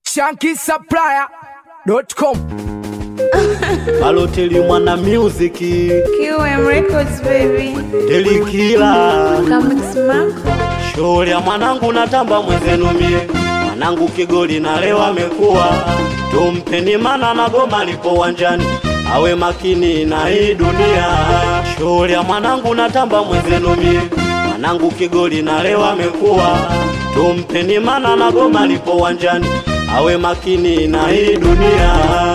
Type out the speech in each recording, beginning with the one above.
shankisupplier.com Baloteli mwana music QM Records baby. delikila Kamix Marco. shughuli ya mwanangu natamba mwenzenu mie mwanangu kigoli na leo amekuwa tumpeni mana na goma lipo uwanjani awe makini na hii dunia shughuli ya mwanangu natamba mwenzenu mie mwanangu kigoli na leo amekuwa tumpeni mana na goma lipo uwanjani awe makini na hii dunia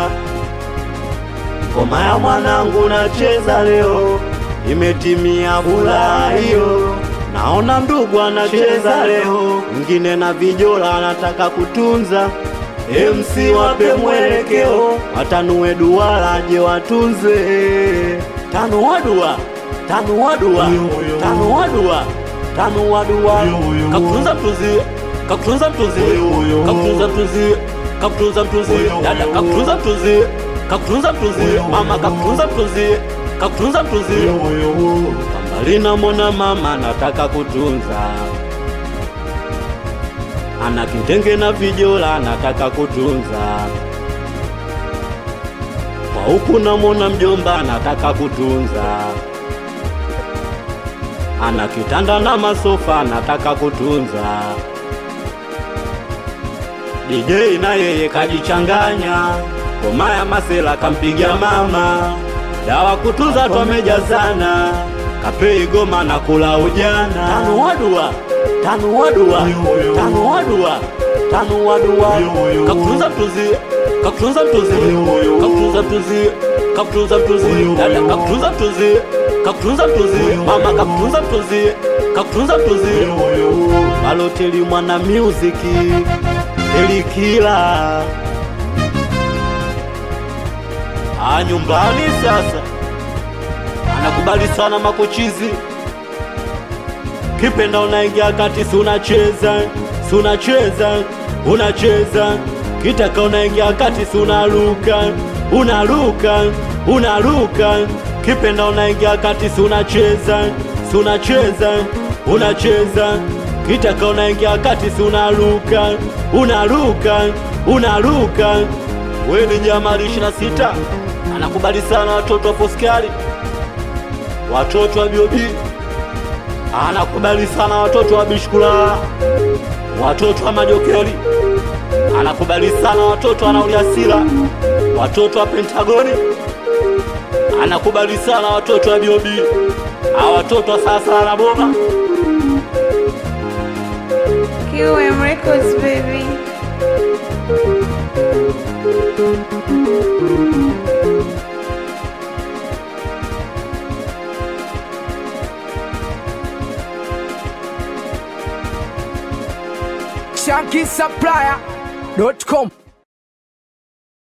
ngoma ya mwanangu nacheza leo imetimia furaha hiyo naona ndugu anacheza leo mwingine na vijola anataka kutunza MC wape mwelekeo watanue duara je watunze tano wadua tano wadua tano wadua tano wadua kakutunza mtunzi kakutunza mtunzi kakutunza mtunzi kakutunza mtunzi dada kakutunza mtunzi kakutunza mtunzi mama kakutunza mtunzi kakutunza mtunzi mbali namwona mama nataka kutunza ana kitenge na vijola nataka kutunza kwa huku namwona mjomba nataka kutunza ana kitanda na masofa nataka kutunza DJ na yeye kajichanganya ngoma ya masela kampiga mama dawa kutunza twamejazana kapei goma na kula ujana tano wadua tano wadua tano wadua tano wadua kakutunza mtuzi kakutunza mtuzi kakutunza mtuzi kakutunza mtuzi dada kakutunza mtuzi kakutunza mtuzi mama kakutunza mtuzi kakutunza mtuzi baloteli mwana music elikila Ah, nyumbani sasa anakubali sana makochizi kipenda unaingia kati si unacheza si unacheza unacheza kitaka unaingia kati si unaruka unaruka unaruka kipenda unaingia kati si unacheza si unacheza unacheza kitaka unaingia kati si unaruka unaruka unaruka we ni jamali 26 anakubali sana watoto wa foskari watoto wa biobi anakubali sana watoto wa bishkula watoto wa majokeli anakubali sana watoto wa nauliasila watoto wa pentagoni anakubali sana watoto wa biobi a watoto wa sasa na boma QM Records baby. shankisupplier.com